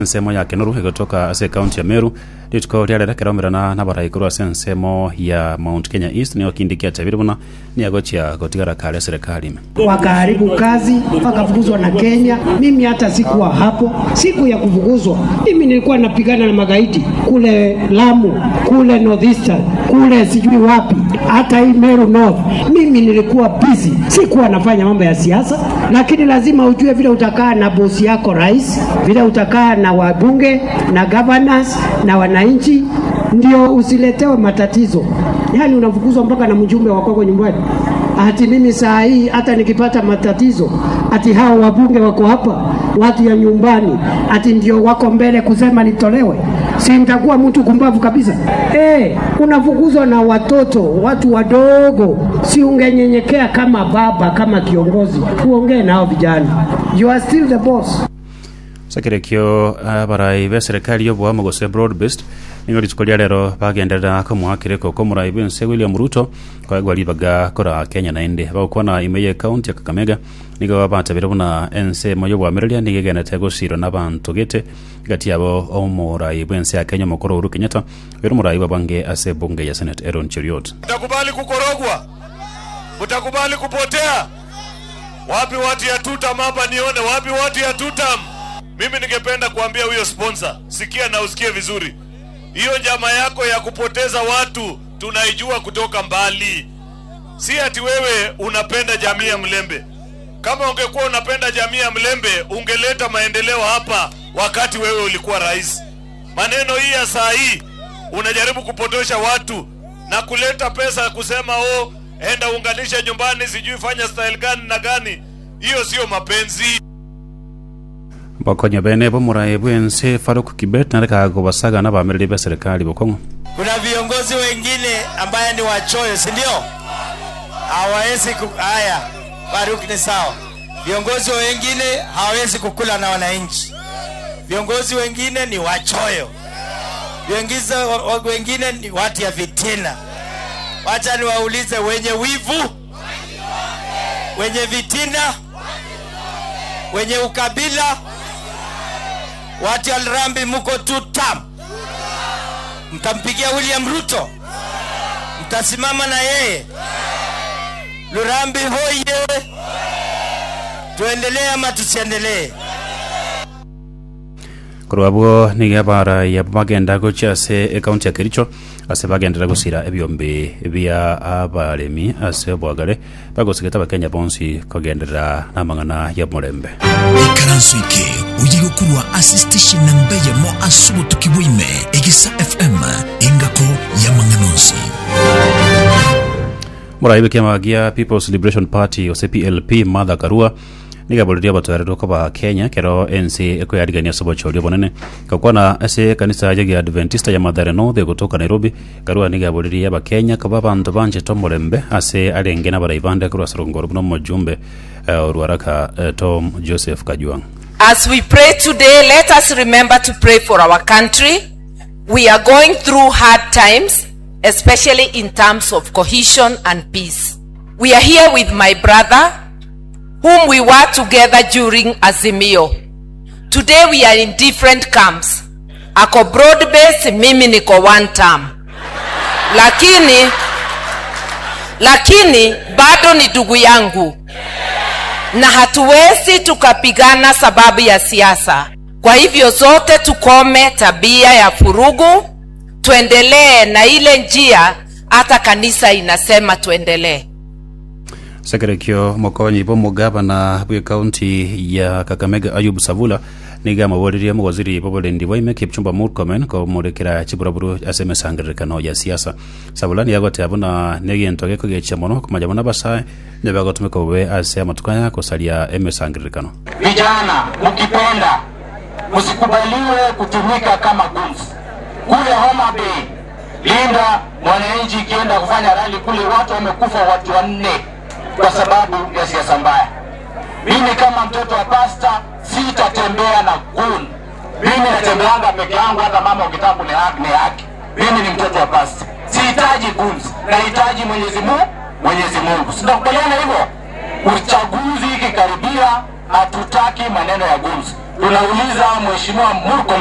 nsemo ya kenoru igotoka ase kaunti ya meru rituko riarerekeromerana na baraikuru ase nsemo ya mount kenya east nio kindi kiachabire buna niagochia gotigara kare serikali ime wakaharibu kazi wakafukuzwa na Kenya. Mimi hata sikuwa hapo siku ya kufukuzwa. Mimi nilikuwa napigana na magaidi kule Lamu, kule Northeastern, kule sijui wapi, hata hii Meru North. Mimi nilikuwa busy, sikuwa nafanya mambo ya siasa, lakini lazima ujue vile utakaa na bosi yako rais, vile utakaa na wabunge na governors na wananchi ndio usiletewe matatizo. Yaani unafukuzwa mpaka na mjumbe wa kwako nyumbani. Ati mimi saa hii hata nikipata matatizo, ati hao wabunge wako hapa, watu ya nyumbani, ati ndio wako mbele kusema nitolewe, si nitakuwa mtu kumbavu kabisa? Eh, unafukuzwa na watoto, watu wadogo. Si ungenyenyekea kama baba, kama kiongozi, uongee nao vijana. You are still the boss. sakirekio abarai be serikali yoboamo gose broad based nigo rituko ria rero bagenderera komuhakireko ko murai bwense william ruto kwagwa ribaga kora kenya naende bagokwana ime ye county ya kakamega nigo batabire buna ense moyo bwamereria nigegenete gociro na bantu gete gati yabo omurai bwense ya kenya mokoro uhuru kenyatta wero murai babange ase bunge ya senate aaron cheriot Mtakubali kukorogwa? Mtakubali kupotea? Wapi watu ya tutam hapa nione, wapi watu ya tutam? Mimi ningependa kuambia huyo sponsor, sikia na usikie vizuri, hiyo njama yako ya kupoteza watu tunaijua kutoka mbali. Si ati wewe unapenda jamii ya Mlembe. Kama ungekuwa unapenda jamii ya Mlembe, ungeleta maendeleo hapa wakati wewe ulikuwa rais. Maneno hii ya saa hii unajaribu kupotosha watu na kuleta pesa kusema oh, enda unganishe nyumbani, sijui fanya style gani na gani. Hiyo sio mapenzi. bakonya bene bo murai bwense faruk kibet nareka gobasaga na bamereri be serikali bokongo Kuna viongozi wengine ambaye ni wachoyo, si ndio? Hawawezi ku... Haya, Faruk ni sawa. Viongozi wengine hawawezi kukula na wananchi. Viongozi wengine ni wachoyo. Viongozi wa- wengine ni watu ya vitina. Wacha niwaulize, wenye wivu, wenye vitina, wenye ukabila, watu ya Alrambi, muko tu tam mtampigia William Ruto, mtasimama na yeye. Lurambi hoye! Tuendelee ama tusiendelee? korwabwo niga barai abo bagenda gocha ase ekaunti ya kericho ase bagendera gosira ebiombe bia abaremi ase obwagare bagosigeta abakenya bonsi kogenderera namang'ana ya omorembe ikaranso ike uyiga kurwa ase station namba yamo asubo tukibwime egisa fm engako yamang'anonsi morai bekiama gia people's liberation party ose plp martha karua nigaboriria batwarirwo koba kenya kero ensi ekwiyarigania sobochorio bonene kakwana ase kanisa ya adventista ya mathare north egotoka nairobi karua nigaboririe abakenya koba bantu banchete omorembe ase arenge na barai bande korwa sorongoro buna omojumbe uh, orwaraka uh, tom joseph kajuang As we pray today, let us remember to pray for our country. We are going through hard times, especially in terms of cohesion and peace. We are here with my brother, whom we were together during Azimio. Today we are in different camps. Ako broad base, mimi niko one term. Lakini, lakini bado ni ndugu yangu na hatuwezi tukapigana sababu ya siasa. Kwa hivyo zote tukome tabia ya furugu, tuendelee na ile njia hata kanisa inasema tuendelee. sekerekio mokonyi bo mugabana bwe kaunti ya kakamega ayub savula niga maboririe mugoziri boborendi bwaime kipchumba murkomen komurekera chiburaburu ase emesangererekano ya siasa savula niagote abuna negento gekogecha mono komaja bona basae nebagotumika bobe ase amatuko aya kosaria emesangererekano vijana mkipenda msikubaliwe kutumika kama gunzi kule Homa Bay. Linda mwananchi ikienda kufanya rali kule, watu wamekufa watu wanne kwa sababu ya siasa mbaya. Mimi kama mtoto wa pasta sitatembea na gun. Mimi natembeanga peke yangu, hata mama ukitaka kunihaki ni haki. Mimi ni mtoto wa pasta, sihitaji guns, nahitaji Mwenyezi Mungu. Mwenyezi Mungu, sitakubaliana hivyo. Uchaguzi ikikaribia, hatutaki maneno ya guns. tunauliza Mheshimiwa Murkomen